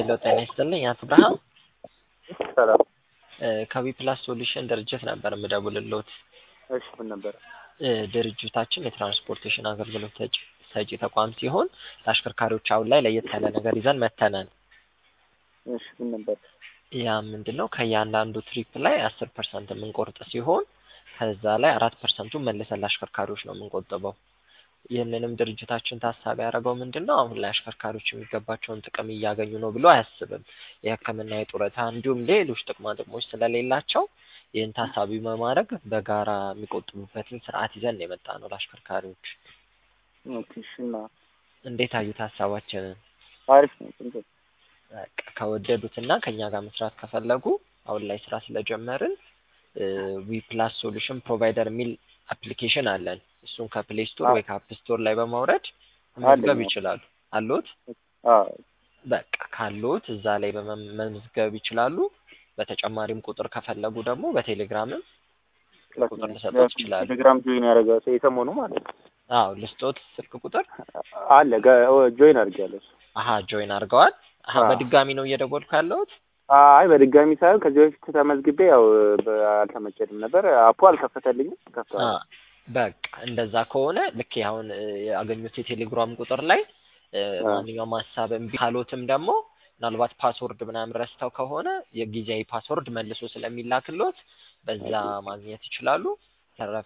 ሄሎ ጤና ይስጥልኝ አቶ ብርሃን ሰላም። ከቢ ፕላስ ሶሉሽን ድርጅት ነበር የምደውልልዎት። እሺ ምን ነበረ? እ ድርጅታችን የትራንስፖርቴሽን አገልግሎት ሰጪ ሰጪ ተቋም ሲሆን ለአሽከርካሪዎች አሁን ላይ ለየት ያለ ነገር ይዘን መጥተናል። እሺ ምን ነበር? ያ ምንድን ነው ከእያንዳንዱ ትሪፕ ላይ አስር ፐርሰንት የምንቆርጥ ሲሆን ከዛ ላይ አራት ፐርሰንቱን መልሰን ለአሽከርካሪዎች ነው የምንቆጥበው። ይህንንም ድርጅታችን ታሳቢ ያደረገው ምንድን ነው አሁን ላይ አሽከርካሪዎች የሚገባቸውን ጥቅም እያገኙ ነው ብሎ አያስብም። የሕክምና፣ የጡረታ እንዲሁም ሌሎች ጥቅማ ጥቅሞች ስለሌላቸው ይህን ታሳቢ በማድረግ በጋራ የሚቆጥቡበትን ስርዓት ይዘን ነው የመጣ ነው ለአሽከርካሪዎች። ኦኬ እሺ እና እንዴት አዩት ሀሳባችንን? አሪፍ ነው። ቆንጆ ነው። በቃ ከወደዱት እና ከእኛ ጋር መስራት ከፈለጉ አሁን ላይ ስራ ስለጀመርን ዊ ፕላስ ሶሉሽን ፕሮቫይደር የሚል አፕሊኬሽን አለን። እሱን ከፕሌይ ስቶር ወይ ከአፕ ስቶር ላይ በማውረድ መመዝገብ አለኝ። ይችላሉ። አሎት? አዎ በቃ ካሎት እዛ ላይ በመመዝገብ ይችላሉ። በተጨማሪም ቁጥር ከፈለጉ ደግሞ በቴሌግራምም ቁጥር ልሰጥዎት ይችላሉ። ቴሌግራም ጆይን ያደረገ ሰው የሰሞኑ ማለት ነው። አዎ ልስጦት ስልክ ቁጥር አለ ገ- ጆይን አድርጌያለሁ። እሱ። አሀ ጆይን አድርገዋል። አሀ አዎ። በድጋሚ ነው እየደወልኩ ያለሁት። አይ በድጋሚ ሳይሆን ከዚህ በፊት ተመዝግቤ ያው በ- አልተመቸኝም ነበር። አፑ አልከፈተልኝም። አ ከፍተዋል። በቃ እንደዛ ከሆነ ልክ አሁን እ ያገኙት የቴሌግራም ቁጥር ላይ እ አ ማንኛውም ሀሳብ እምቢ ካሎትም ደግሞ ምናልባት ፓስወርድ ምናምን ረስተው ከሆነ የጊዜያዊ ፓስወርድ መልሶ ስለሚላክሎት በዛ ማግኘት ይችላሉ። ተረፈ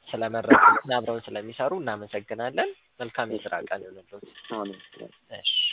ስለመረጡን አብረውን ስለሚሰሩ እናመሰግናለን። መልካም የስራ ቀን ይሁንልዎት። አሁን እሺ